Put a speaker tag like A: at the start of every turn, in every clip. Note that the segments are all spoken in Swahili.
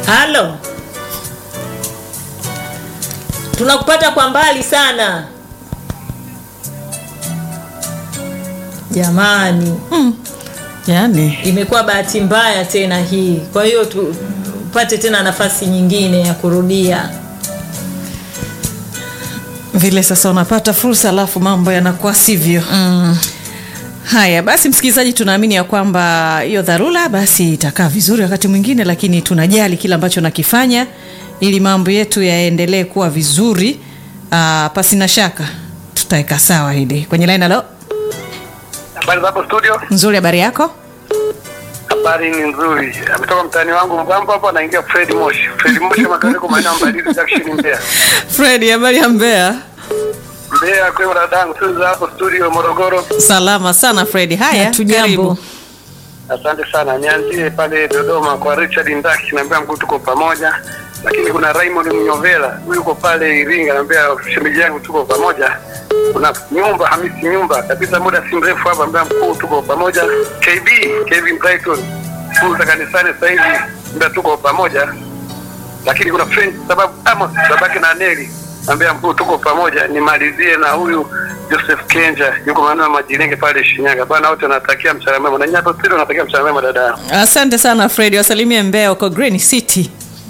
A: halo tunakupata kwa mbali sana jamani
B: yani
A: imekuwa bahati mbaya tena hii kwa hiyo tupate tena nafasi nyingine ya kurudia
B: vile sasa unapata fursa alafu mambo yanakuwa sivyo mm. haya basi msikilizaji tunaamini ya kwamba hiyo dharura basi itakaa vizuri wakati mwingine lakini tunajali kile ambacho nakifanya ili mambo yetu yaendelee kuwa vizuri uh, pasina shaka tutaweka sawa hili kwenye laini alo
C: Habari za hapo studio?
B: nzuri habari yako
C: Habari ni nzuri. Ametoka mtaani wangu Mbambo hapo anaingia Fred Moshi. Fred Moshi makao kwa maeneo ya Mbalizi Junction Mbeya.
B: fredi habari ya mbea
C: Mbeya kwa hiyo dadangu sisi za hapo studio Morogoro.
B: salama sana fredi haya
A: Hatujambo.
B: karibu
C: Asante sana. Nianzie pale Dodoma kwa Richard Ndaki naambia mkuu tuko pamoja. Lakini kuna Raymond Mnyovela, huyu yuko pale Iringa naambia shemeji yangu tuko pamoja. Kuna nyumba Hamisi nyumba kabisa muda si mrefu hapa naambia mkuu tuko pamoja. KB Kevin Brighton funza kanisani sasa hivi naambia tuko pamoja. Lakini kuna friend sababu Amos babake na Neli naambia mkuu tuko pamoja. Nimalizie na huyu Joseph Kenja yuko maeneo ya Majilenge pale Shinyanga. Bwana wote natakia mchana mwema. Na nyapo studio natakia mchana mwema dada. yangu.
B: asante sana fredi wasalimie mbea uko green city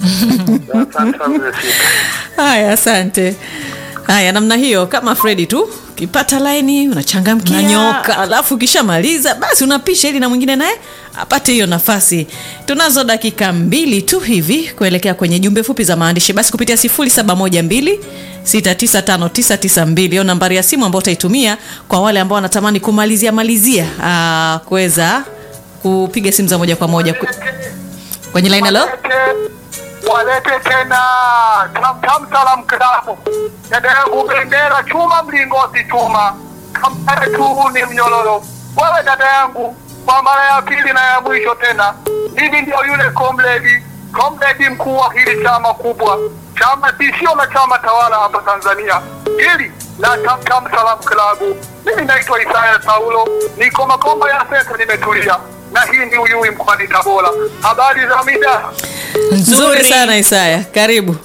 C: Asante sana mzee Sita.
B: haya asante haya namna hiyo kama fredi tu ukipata laini unachangamkia
A: Unanyoka.
B: alafu ukishamaliza basi unapisha ili na mwingine naye apate hiyo nafasi tunazo dakika mbili tu hivi kuelekea kwenye jumbe fupi za maandishi basi kupitia 712 6959992 hiyo nambari ya simu ambayo utaitumia kwa wale ambao wanatamani kumalizia malizia aa, kuweza kupiga simu za moja kwa moja Ku- kwenye laini alo
D: walete tena tamtam salam klabu dada yangu bendera chuma mlingoti chuma kampare tu ni mnyororo wewe dada yangu kwa mara ya pili na ya mwisho tena mimi ndio yule komredi komredi mkuu wa hili chama kubwa chama tishio na chama tawala hapa tanzania hili la tamtam salam klabu mimi naitwa isaya saulo niko makombo ya senta nimetulia na hii ndi uyui mkoani tabora habari za mida
B: nzuri sana isaya karibu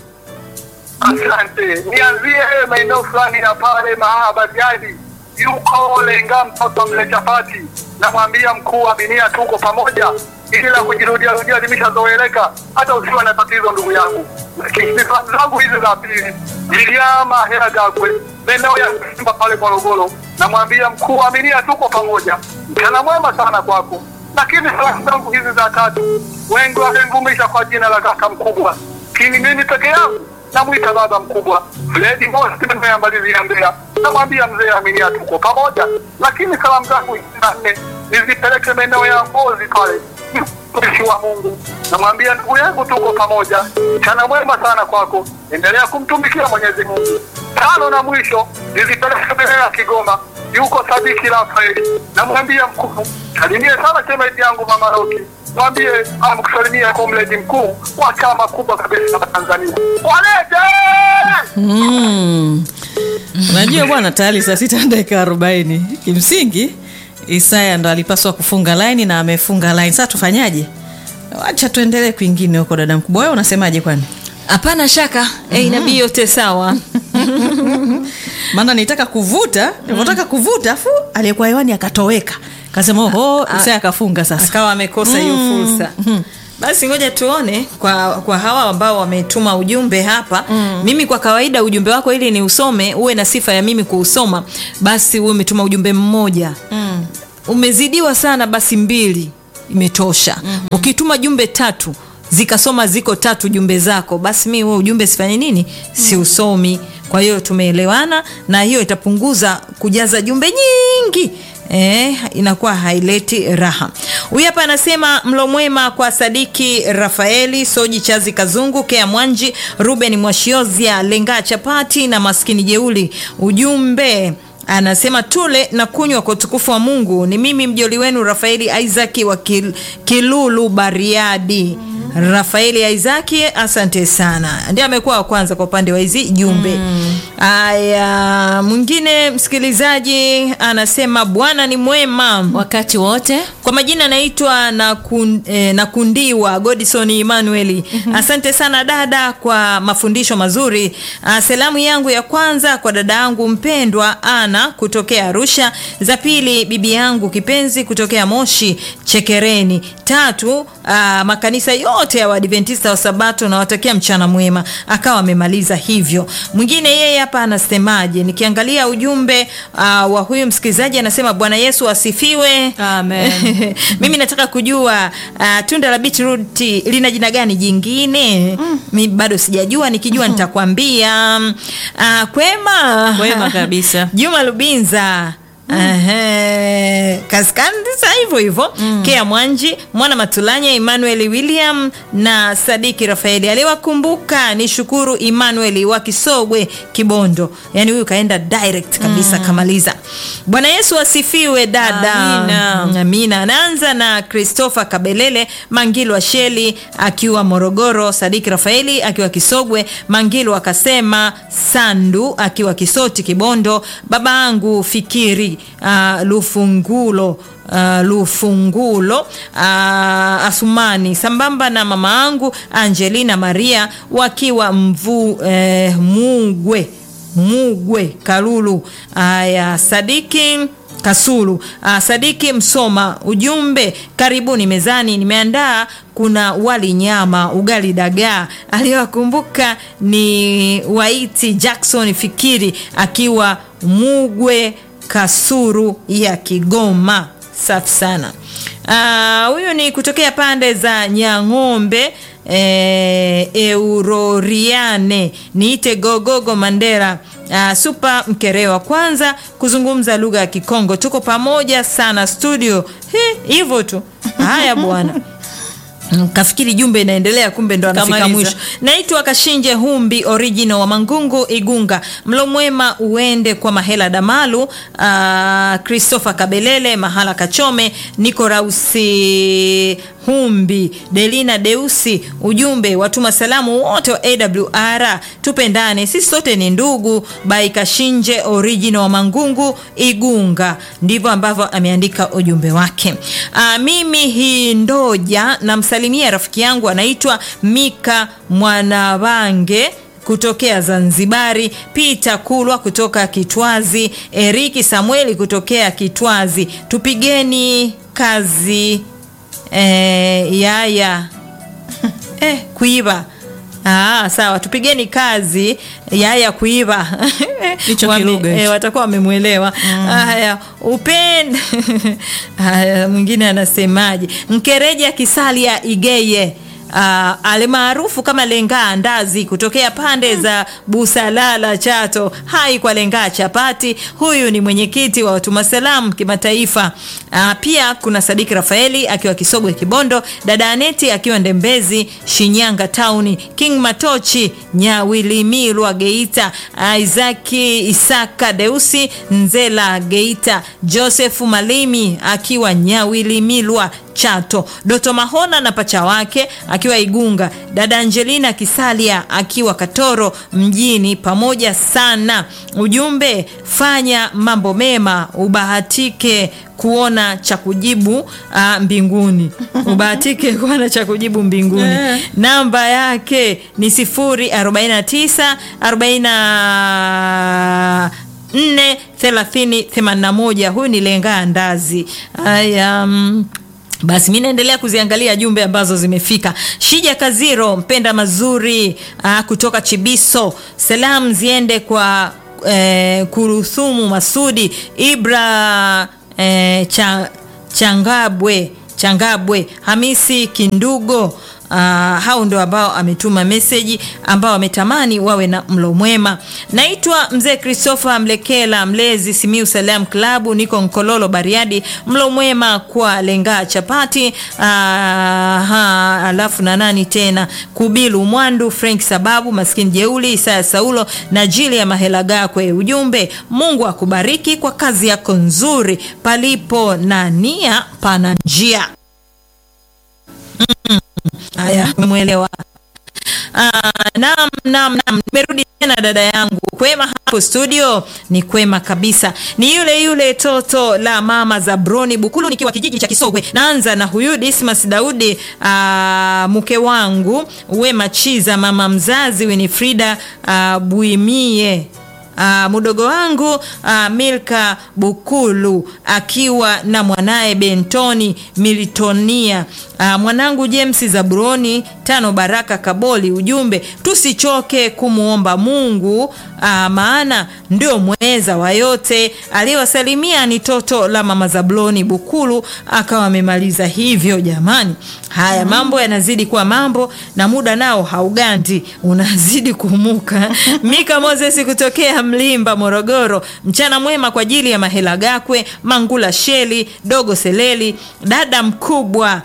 D: Asante. Nianzie maeneo fulani ya pale Mahabadiani, yuko lenga mtoto mle chapati, namwambia mkuu wa binia, tuko pamoja, ili la kujirudia rudia limeshazoeleka, hata usiwe na tatizo ndugu yangu. Lakini sifa zangu hizi za pili, Iliama hela gakwe maeneo ya Simba pale Morogoro, namwambia mkuu wa binia, tuko pamoja, mchana mwema sana kwako. Lakini salamu zangu hizi za tatu, wengi wamemvumisha kwa jina la kaka mkubwa, kini mimi peke yangu namwita baba mkubwa Fredi Mosi ya Mbeya, namwambia mzee Aminia tuko pamoja, lakini salamu zangu hizi za nne nizipeleke maeneo ya Mbozi pale mtumishi wa Mungu, namwambia ndugu yangu tuko pamoja, mchana mwema sana kwako, endelea kumtumikia Mwenyezi Mungu. Tano na mwisho nizipeleke maeneo ya Kigoma, yuko Sadiki Rafaeli, namwambia mkuu, salimie sana shemeji yangu mama Roki, mwambie amkusalimia komredi mkuu wa chama kubwa kabisa la Tanzania. Walete!
B: Mm. unajua bwana tayari saa sita na dakika arobaini kimsingi isaya ndo alipaswa kufunga laini na amefunga laini sasa tufanyaje wacha tuendelee kwingine huko dada mkubwa wewe unasemaje kwani
A: hapana shaka eh, inabii yote sawa
B: maana nitaka kuvuta nilivyotaka kuvuta afu aliyekuwa hewani akatoweka kasema oho isaya akafunga sasa
A: akawa amekosa hiyo fursa basi ngoja tuone kwa kwa hawa ambao wametuma ujumbe hapa mm. mimi kwa kawaida ujumbe wako ili ni usome uwe na sifa ya mimi kuusoma basi uwe umetuma ujumbe mmoja mm. umezidiwa sana basi mbili imetosha mm-hmm. ukituma jumbe tatu zikasoma ziko tatu jumbe zako basi mi huo ujumbe sifanye nini siusomi kwa hiyo tumeelewana na hiyo itapunguza kujaza jumbe nyingi eh, inakuwa haileti raha huyu hapa anasema mlo mwema kwa sadiki rafaeli soji chazi kazungu kea mwanji ruben mwashiozia lengaa chapati na maskini jeuli ujumbe anasema tule na kunywa kwa utukufu wa mungu ni mimi mjoli wenu rafaeli isaki wa Kil, kilulu bariadi rafaeli isaki asante sana ndiye amekuwa wa kwanza kwa upande wa hizi jumbe mm. Aya, mwingine msikilizaji anasema Bwana ni mwema.
B: wakati wote
A: Kwa majina anaitwa Nakun, eh, Nakundiwa Godison Emmanuel. Asante sana dada kwa mafundisho mazuri. Ah, salamu yangu ya kwanza kwa dada yangu mpendwa Ana kutokea Arusha, za pili bibi yangu kipenzi kutokea Moshi Chekereni, tatu ah, makanisa yote ya Waadventista wa Sabato nawatakia mchana mwema. Akawa amemaliza hivyo. Mwingine yeye hapa anasemaje? Nikiangalia ujumbe ah, wa huyu msikilizaji anasema Bwana Yesu asifiwe.
B: Amen.
A: mimi nataka kujua uh, tunda la beetroot lina jina gani jingine mi bado sijajua nikijua nitakwambia uh, kwema
B: Kwema kabisa.
A: juma lubinza Ehe, kaskandisa hivyo hivyo kea mwanji mwana matulanya emmanuel william na sadiki rafaeli aliwakumbuka ni shukuru emmanuel wa kisogwe kibondo yaani huyu kaenda direct kabisa kamaliza bwana yesu asifiwe dada
B: Amina.
A: amina anaanza na christopher kabelele mangilu wa sheli akiwa morogoro sadiki rafaeli akiwa kisogwe mangilu akasema sandu akiwa kisoti kibondo baba angu fikiri uh, lufungulo Uh, lufungulo uh, asumani sambamba na mama angu angelina maria wakiwa mvu eh, mugwe mugwe kalulu aya sadiki kasulu ah, sadiki msoma ujumbe karibuni mezani nimeandaa kuna wali nyama ugali dagaa aliyowakumbuka ni waiti jackson fikiri akiwa mugwe kasuru ya kigoma safi sana Ah, huyu ni kutokea pande za nyang'ombe eh, euroriane niite gogogo mandera Uh, supa mkerewa kwanza kuzungumza lugha ya kikongo tuko pamoja sana studio He, hivyo tu haya bwana Mm, kafikiri jumbe inaendelea kumbe ndo anafika
B: Kamaliza.
A: mwisho naitwa kashinje humbi original wa mangungu igunga mlo mwema uende kwa mahela damalu uh, christopher kabelele mahala kachome niko rausi humbi delina deusi ujumbe watuma salamu wote wa awr tupendane sisi sote ni ndugu by kashinje original wa mangungu igunga ndivyo ambavyo ameandika ujumbe wake uh, mimi hii ndoja namsalimia rafiki yangu anaitwa mika mwanawange kutokea zanzibari peter kulwa kutoka kitwazi eriki samueli kutokea kitwazi tupigeni kazi eh, yaya eh, kuiva Ah, sawa tupigeni kazi yaya kuiva
B: Hicho
A: Wame-
B: kilugha hicho.
A: eh, watakuwa wamemwelewa haya upende haya mwingine anasemaje mkereja kisalia igeye Uh, alimaarufu kama lengaa ndazi kutokea pande za busalala chato hai kwa lengaa chapati huyu ni mwenyekiti wa watuma salam kimataifa uh, pia kuna sadiki rafaeli akiwa kisogwe kibondo dada aneti akiwa ndembezi shinyanga tauni king matochi nyawilimilwa geita isaki isaka deusi nzela geita josefu malimi akiwa nyawilimilwa chato doto mahona na pacha wake akiwa igunga dada angelina kisalia akiwa katoro mjini pamoja sana ujumbe fanya mambo mema ubahatike kuona cha kujibu uh, mbinguni ubahatike kuona cha kujibu mbinguni
B: Eh.
A: namba yake ni sifuri 49 40 4 30 81 huyu ni lengaa ndazi haya mm, basi mi naendelea kuziangalia jumbe ambazo zimefika shija kaziro mpenda mazuri aa, kutoka chibiso salam ziende kwa eh, kuruthumu masudi ibra eh, cha, changabwe changabwe hamisi kindugo Uh, hao ndio ambao ametuma meseji ambao ametamani wawe na mlo mwema naitwa mzee christopher mlekela mlezi simiu salam klabu niko nkololo bariadi mlo mwema kwa lengaa chapati uh, ha, alafu na nani tena kubilu mwandu frank sababu maskini jeuli isaya saulo na jili ya mahela gakwe ujumbe mungu akubariki kwa kazi yako nzuri palipo na nia pana njia haya umemwelewa Ah, naam, naam, naam, nimerudi tena dada yangu. Kwema hapo studio? Ni kwema kabisa, ni yule yule toto la mama za Broni Bukulu, nikiwa kijiji cha Kisogwe. Naanza na huyu Dismas Daudi, ah, mke wangu Wema Chiza, mama mzazi Winifrida ah, Buimie Uh, mdogo wangu uh, Milka Bukulu akiwa na mwanaye Bentoni Militonia uh, mwanangu James Zaburoni tano Baraka Kaboli. Ujumbe, tusichoke kumwomba Mungu uh, maana ndio mweza wa yote. Aliyewasalimia ni toto la mama Zabloni Bukulu, akawa amemaliza hivyo. Jamani, haya mambo yanazidi kuwa mambo na muda nao haugandi, unazidi kumuka. Mika Moses kutokea Mlimba, Morogoro. Mchana mwema kwa ajili ya Mahela Gakwe, Mangula Sheli, Dogo Seleli, dada mkubwa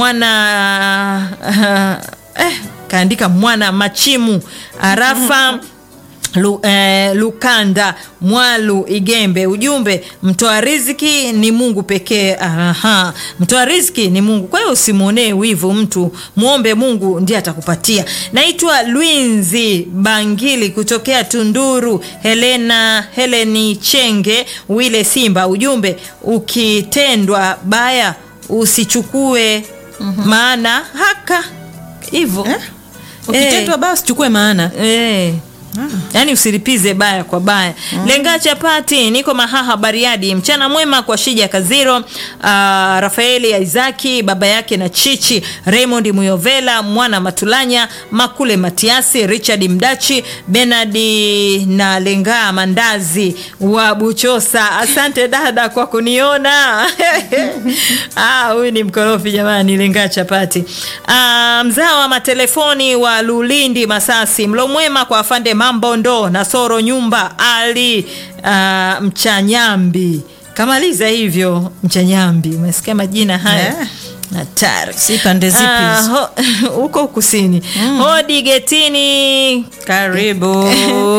A: mwana eh, kaandika mwana Machimu Arafa Lu, eh, Lukanda Mwalu Igembe. Ujumbe, mtoa riziki ni Mungu pekee. Aha, mtoa riziki ni Mungu, kwa hiyo usimwonee wivu mtu, muombe Mungu ndiye atakupatia. Naitwa Lwinzi Bangili kutokea Tunduru. Helena Heleni Chenge Wile Simba. Ujumbe, ukitendwa baya usichukue maana haka hivyo
B: Eh? Ukitendwa basi chukue maana.
A: Eh. Yaani usilipize baya kwa baya. Lenga chapati, niko Mahaha Bariadi. Mchana mwema kwa Shija Kaziro, uh, Rafaeli Isaki, baba yake na Chichi, Raymond Muyovela, Mwana Matulanya, Makule Matiasi, Richard Mdachi, Benadi na Lenga Mandazi wa Buchosa. Asante dada kwa kuniona. Ah, huyu ni mkorofi jamani, Lenga chapati. Ah, mzao wa matelefoni wa Lulindi Masasi. Mlo mwema kwa afande Mambondo na Soro Nyumba Ali uh, Mchanyambi. Kamaliza hivyo Mchanyambi. Umesikia majina haya?
B: Eh.
A: Hatari.
B: Si pande zipi
A: Ah,
B: hizo?
A: ho- huko kusini. Hodi getini.
B: Karibu.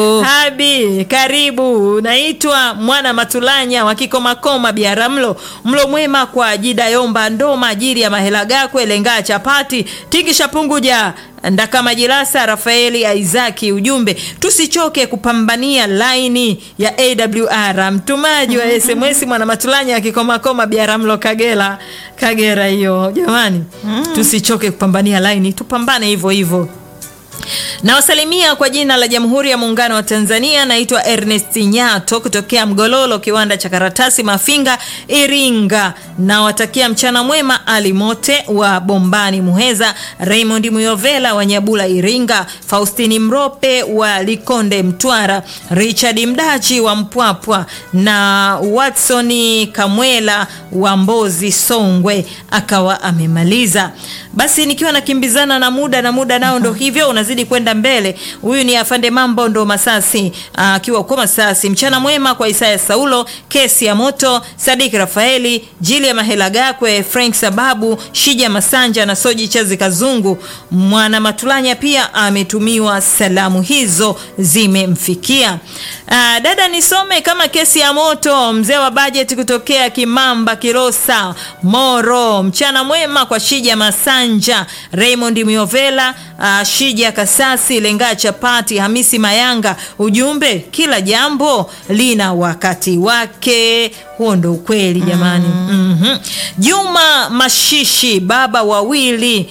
A: Habi, karibu. Naitwa Mwana Matulanya wa Kikomakoma Biaramlo. Mlo mwema kwa Jida Yomba Ndoma ajili ya Mahela Gakwe Lengaa Chapati Tingisha Punguja Ndaka Majilasa Rafaeli Isaki. Ujumbe, tusichoke kupambania laini ya AWR. Mtumaji wa SMS Mwana Matulanya wa Kikomakoma Biaramlo Kagera. Kagera hiyo jamani, tusichoke kupambania laini, tupambane hivyo hivyo. Nawasalimia kwa jina la Jamhuri ya Muungano wa Tanzania. Naitwa Ernest Nyato kutokea Mgololo, kiwanda cha karatasi Mafinga, Iringa. Nawatakia mchana mwema Ali Mote wa Bombani Muheza, Raymond Muyovela wa Nyabula Iringa, Faustini Mrope wa Likonde Mtwara, Richard Mdachi wa Mpwapwa na Watsoni Kamwela wa Mbozi Songwe, akawa amemaliza. Basi nikiwa nakimbizana na muda na muda nao ndo hivyo unazidi kwenda mbele. Huyu ni afande mambo ndo Masasi akiwa uko Masasi. Mchana mwema kwa Isaya Saulo, kesi ya moto, Sadik Rafaeli, Jili ya Mahela Gakwe, Frank Sababu, Shija Masanja na Soji Chazi Kazungu. Mwana Matulanya pia ametumiwa salamu hizo zimemfikia. Ah, dada nisome kama kesi ya moto, mzee wa bajeti kutokea Kimamba Kilosa Moro. Mchana mwema kwa Shija Masanja, Raymond Miovela, uh, Shija Kasasi, Lenga Chapati, Hamisi Mayanga. Ujumbe, kila jambo lina wakati wake. Huo ndo ukweli jamani. Mhm. Juma Mashishi, baba wawili,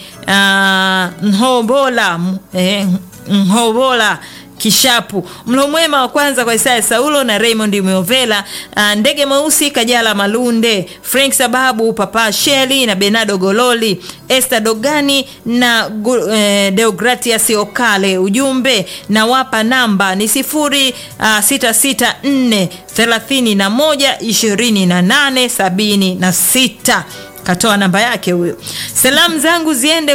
A: uh, Nhobola, eh, Nhobola Kishapu. Mlo mwema wa kwanza kwa Isaya Saulo na Raymond Miovela, uh, Ndege Mweusi, Kajala Malunde, Frank Sababu, Papa Sheli na Benado Gololi, Esther Dogani na Gu- eh, Deogratias Okale. Ujumbe na wapa namba ni sifuri uh, sita sita nne thelathini na moja ishirini na nane sabini na sita katoa namba yake huyo. Salamu zangu ziende